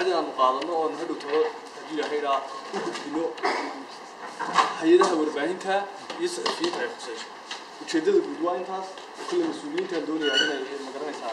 inaanu qaadano oon hadhow talo hadduu yahaydhaa u gudbino hay-adaha warbaahinta iyo saxafiyiinta ay khusayso ujeeddada guud waa intaas kulle mas-uuliyiintaan doonayaa inay magaranaysaa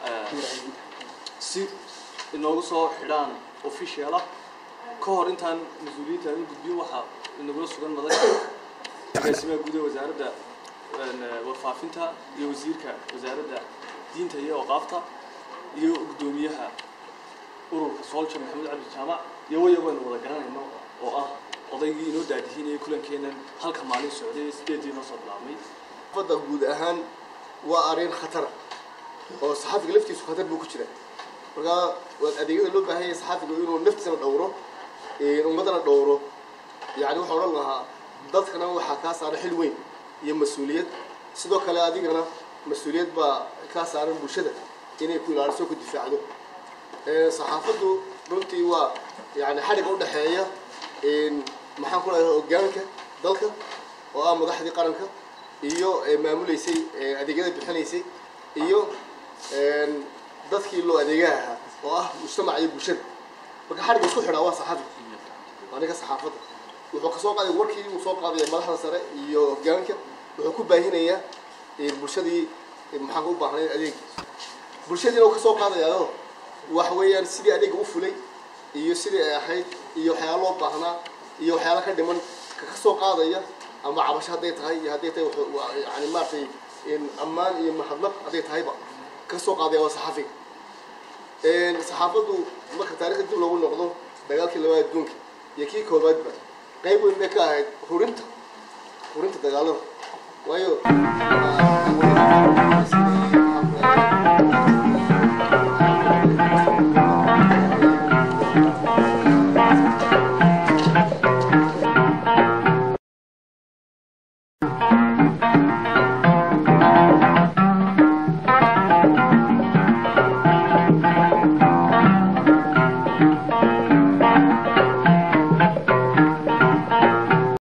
si inoogu soo xidhaan official ah ka hor intaan mas-uuliyiinta aan u gudbin waxaa inagula sugan madan agaasimaha guud ee wasaaradda warfaafinta iyo wasiirka wasaaradda diinta iyo awqaafta iyo guddoomiyaha ururka soolja maxamed cabdi jaamac iyo wayago aynu wada garanayno oo ah odaygii inoo daadihiinayay kulankeennan halka maalin socday sideedii noo soo bilaabmay fadda guud ahaan waa arrin khatara oo saxaafiga laftiisu khatar buu ku jira markaa waa adeegyada loo baahan yahay saxaafiga inuu naftiisana dhowro ummadana dhowro yani waxaa odhan lahaa dadkana waxaa kaa saaran xil weyn iyo mas-uuliyad sidoo kale adigana mas-uuliyad baa kaa saaran bulshada inay ku ilaaliso ku difaacdo saxaafaddu runtii waa yani xadhigga udhexeeya maxaan ku leeyahay hogaanka dalka oo ah madaxdii qaranka iyo maamuleysay adeegyada bixinaysay iyo dadkii loo adeegaha ahaa oo ah mujtamaca iyo bulshada marka xadhigga isku xidhaa waa saxaafiga waa ninka saxaafadda wuxuu kasoo qaaday warkii uu soo qaadaya madaxda sare iyo hogaanka wuxuu ku baahinayaa bulshadii maxaan u baahnayd adeeg bulshadiina uu kasoo qaadayaao waxa weeyaan sidii adeega u fulay iyo sidii ay ahayd iyo waxyaala loo baahnaa iyo waxyaala ka dhiman ka kasoo qaadaya ama cabasho hadday tahay iyo hadday tahay yani maaragtay ammaan iyo mahadnaq hadday tahayba kasoo qaadaya waa saxaafiga saxaafaddu marka taarikhda dib loogu noqdo dagaalkii labaad adduunka iyo kii koobaadba qayb weyn bay ka ahayd hurinta hurinta dagaalada waayo